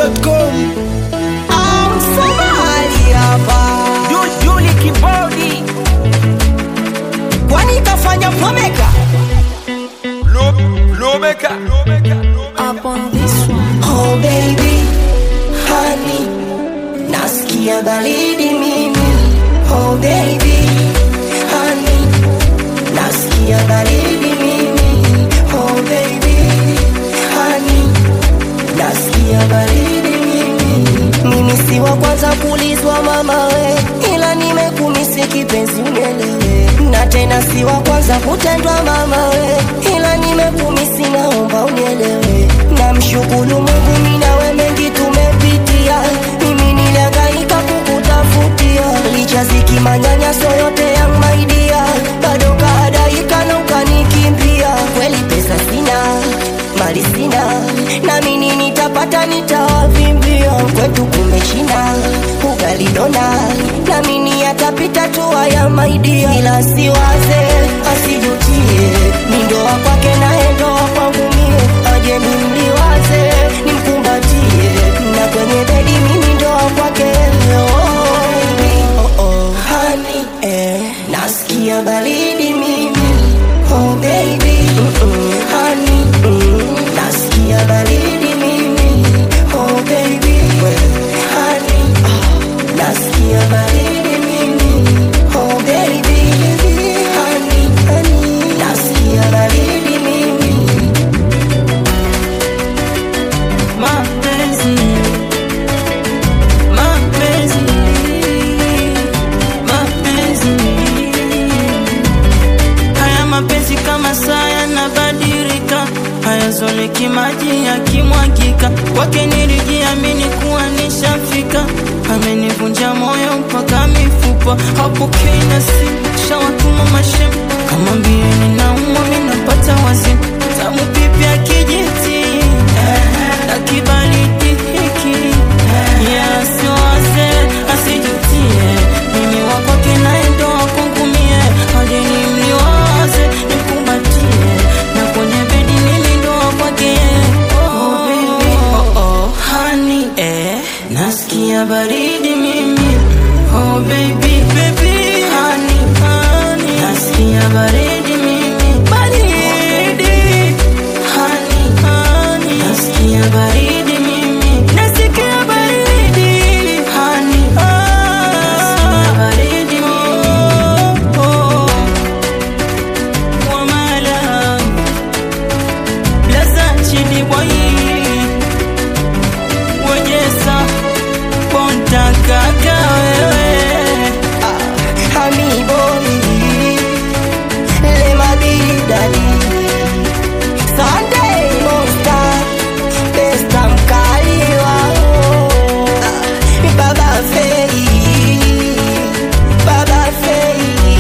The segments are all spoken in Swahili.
dachimsafi.com Msomali hapa, Yuli Kibodi kwani kafanya pomeka Lomeka up on this one. Oh baby, honey, nasikia baridi mimi. Oh baby, honey, nasikia baridi mimi. Oh baby, honey, nasikia baridi mimi. Mimi si wa kwanza kulizwa mama we, ila nimekumisi kipenzi unielewe, na tena si wa kwanza kutendwa mama we, ila nimekumisi naomba unielewe. Namshukuru Mungu mimi nawe mengi tumepitia, mimi nilihangaika kukutafutia, licha ziki manyanyaso yote ya maidia, bado kahadaika na ukanikimbia. Kweli pesa sina, mali sina, na mimi nitapata nitawavimbia. Kwetu kumechina ugali dona, na mimi yatapita tu haya maidia, ila siwaze asijutie, ni ndoa kwake naye ndoa kwangu mie, aje nimliwaze nimkumbatie, na kwenye bedi mimi ndoa kwake oh, oh, oh. Honey, eh, nasikia baridi mimi oh baby mm-mm. Honey, mm, nasikia baridi mimi oh baby Honey, ah, nasikia baridi mimi oh baby Honey, honey, nasikia baridi mimi Mapenzi, mapenzi, mapenzi. Haya mapenzi kama saa yanabadilika, hayazoleki maji yakimwagika. Kwake nilijiamini kuwa nishafika, amenivunja moyo mpaka mifupa. Hapokei na simu, shawatuma mashem kama mbili naumwa, minapata wazimu tamu pipi ya kijiti na kibaridi hiki yasiwaze asijutie mimi wakwake naye ndo wakungumie hadi nimliwaze nikumbatie na kwenye bedi mimi ndo wakwake oh, baby. oh, oh, honey, eh, nasikia baridi mimi oh, baby, baby, honey, honey, nasikia baridi mimi baridi honey, honey, nasikia baridi mimi nasikia baridi honey, nasikia baridi mimi oh, oh. Wamala Blaza chidi boy Wejesa Ponta kaka wewe Honey boy, le mabidani Sunday monster, besta mkali wao Ah, Baba Fei, Baba Fei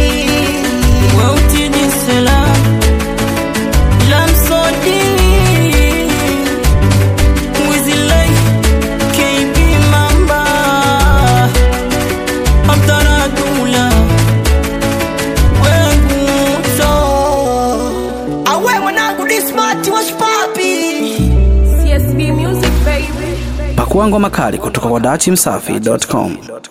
Weutidi sela Lamsodi Wizilei KB Mamba Abdaradula Weguto awe mwanangu dismart wash papi CSB Music baby. pakua ngoma kali kutoka kwa dachimsafi.com